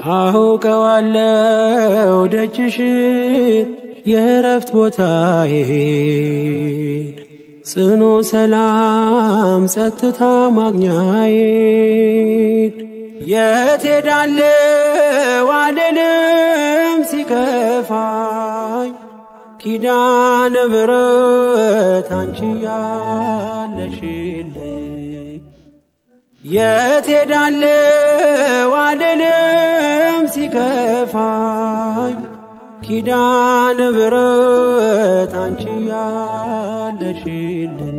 አውቀዋለው ደጅሽ የእረፍት ቦታዬን ጽኑ ሰላም ጸጥታ ማግኛዬን የት ሄዳለው አልልም ሲከፋኝ ኪዳነ ምሕረት አንቺ ያለሽልኝ የት ሄዳለው አልልም ሲከፋኝ ኪዳነ ምሕረት አንቺ ያለሽልኝ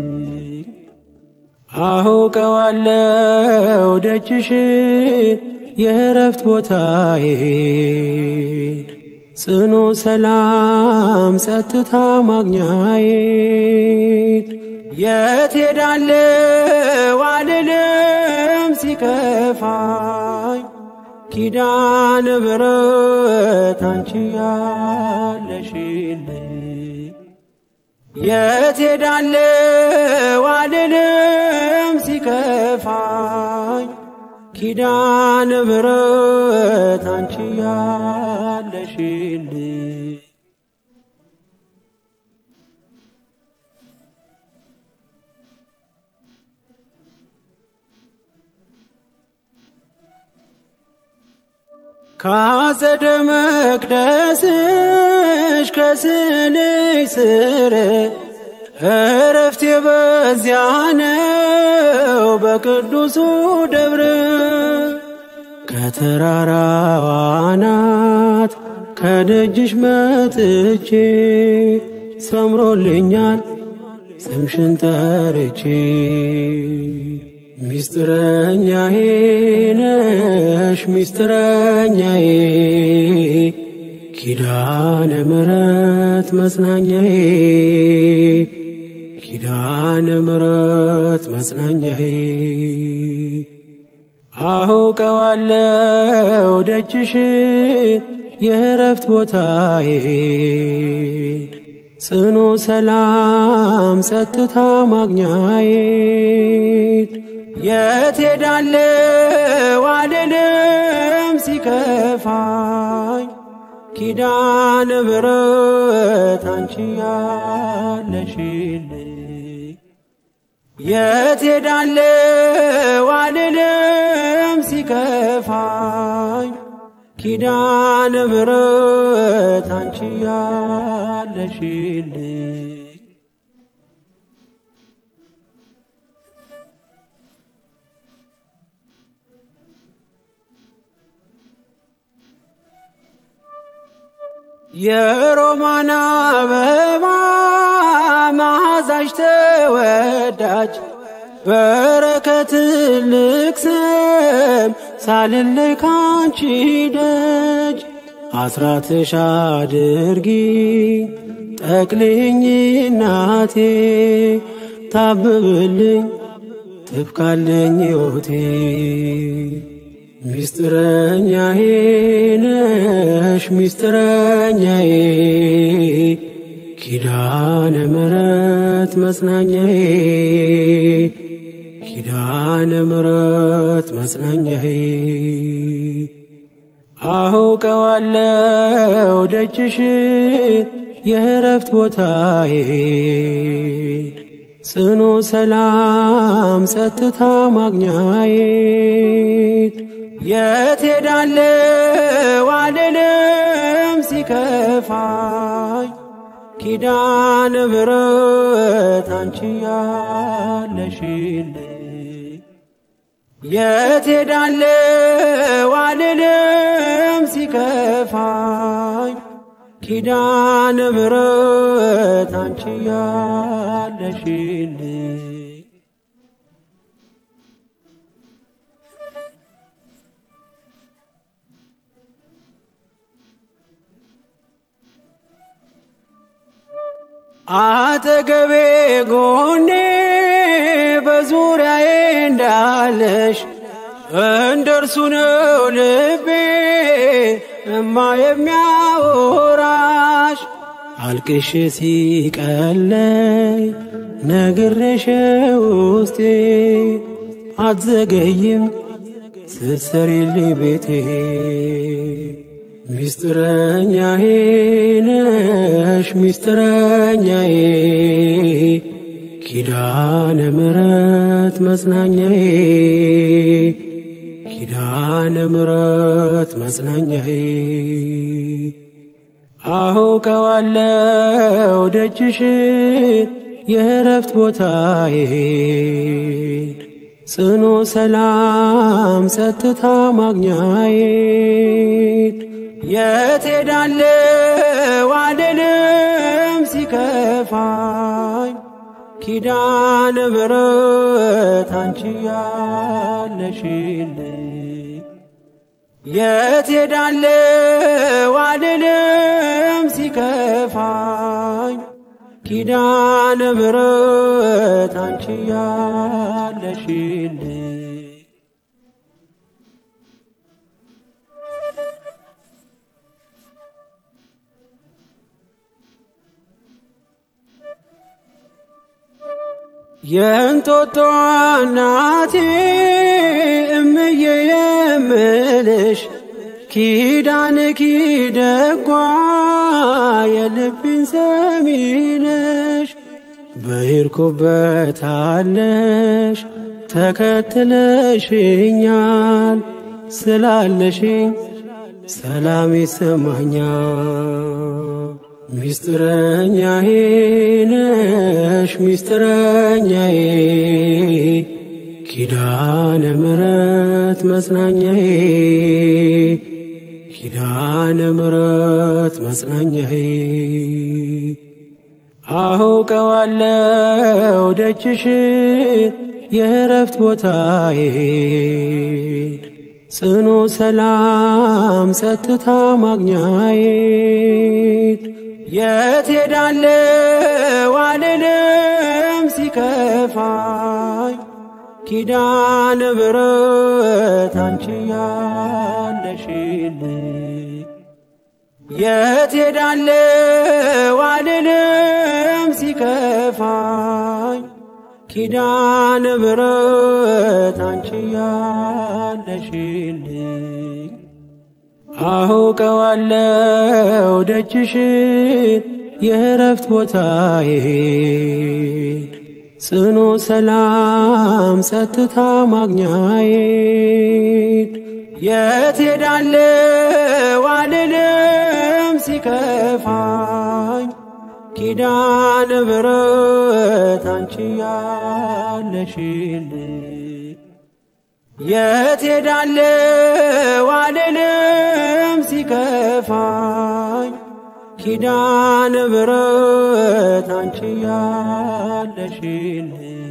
አውቀዋለው ደጅሽ የእረፍት ቦታዬን ጽኑ ሰላም ጸጥታ ማግኛዬን የት ሄዳለው አልልም ሲከፋኝ ኪዳነ ምሕረት አንቺ ያለሽልኝ የት ሄዳለው አልልም ሲከፋኝ ኪዳነ ምሕረት አንቺ ያለሽልኝ ካጸደ መቅደስሽ ከስንሽ ስር እረፍቴ በዚያ ነው በቅዱሱ ደብረ ከተራራዋ አናት ከደጅሽ መጥቼ ሰምሮልኛል ስምሽን ጠርቼ ሚስጥረኛዬ ነሽ ሚስጥረኛዬ ኪዳነ ምሕረት መጽናኛዬ ኪዳነ ምሕረት መጽናኛዬ አውቀዋለው ደጅሽን የእረፍት ቦታዬን ጽኑ ሰላም ጸጥታ ማግኛዬን የት ሄዳለው አልልም ሲከፋኝ ኪዳነ ምሕረት አንቺ ያለሽልኝ የት ሄዳለው አልልም ሲከፋኝ ኪዳነ ምሕረት አንቺ ያለሽልኝ የሮማን አበባ መዓዛሽ ተወዳጅ በረከት ልቅሰም ሳልለይ ካንቺ ደጅ አስራትሽ አድርጊ ጠቅልኝ እናቴ ታብብልኝ ትብካለኝ ሕይወቴ ሚስጥረኛዬ ነሽ ሚስጥረኛዬ ኪዳነ ምሕረት መጽናኛዬ ኪዳነ ምሕረት መጽናኛዬ አውቀዋለው ደጅሽን የእረፍት ቦታዬን ጽኑ ሰላም ጸጥታ ማግኛዬን የት ሄዳለው አልልም ሲከፋኝ ኪዳነ ምሕረት አንቺ ያለሽልኝ የት ሄዳለው አልልም ሲከፋኝ ኪዳነ ምሕረት አንቺ ያለሽልኝ አጠገቤ ጎኔ በዙሪያዬ እንዳለሽ እንደ እርሱ ነው ልቤ እማ የሚያወራሽ አልቅሽ ሲቀለይ ነግሬሽ ውስጤ አትዘገይም ስትሰሪልኝ ቤቴ ሚስጥረኛዬ ነሽ ሚስጥረኛዬ ኪዳነ ምሕረት መጽናኛዬ ኪዳነ ምሕረት መጽናኛዬ አውቀዋለው ደጅሽን የእረፍት ቦታዬን ጽኑ ሰላም ጸጥታ ማግኛዬን የት ሄዳለሁ አልልም ሲከፋኝ ኪዳነ ምሕረት አንቺ ያለሽልኝ የት ሄዳለሁ አልልም ሲከፋኝ ኪዳነ ምሕረት አንቺ ያለሽልኝ የእንጦጦ እናቴ እምዬ የምልሽ ኪዳን ኪደጓ የልብን ሰሚነሽ በሄድኩበት አለሽ ተከትለሽኛል ስላለሽኝ ሰላም ይሰማኛል። ሚስጥረኛዬ ነሽ ሚስጥረኛዬ ኪዳነ ምሕረት መጽናኛዬ ኪዳነ ምሕረት መጽናኛዬ አውቀዋለው ደጅሽን የእረፍት ቦታዬን ጽኑ ሰላም ጸጥታ ማግኛዬን የት ሄዳለሁ አልልም ሲከፋኝ ኪዳነ ምሕረት አንቺ ያለሽልኝ የት ሄዳለሁ አልልም ሲከፋኝ ኪዳነ ምሕረት አንቺ ያለሽልኝ አውቀዋለው ደጅሽን የእረፍት ቦታዬን ጽኑ ሰላም ጸጥታ ማግኛዬን የት ሄዳለሁ አልልም ሲከፋኝ ኪዳነ ምሕረት አንቺ ያለሽልኝ የት ሄዳለሁ አልልም ሲከፋኝ ኪዳነ ምሕረት አንቺ ያለሽልኝ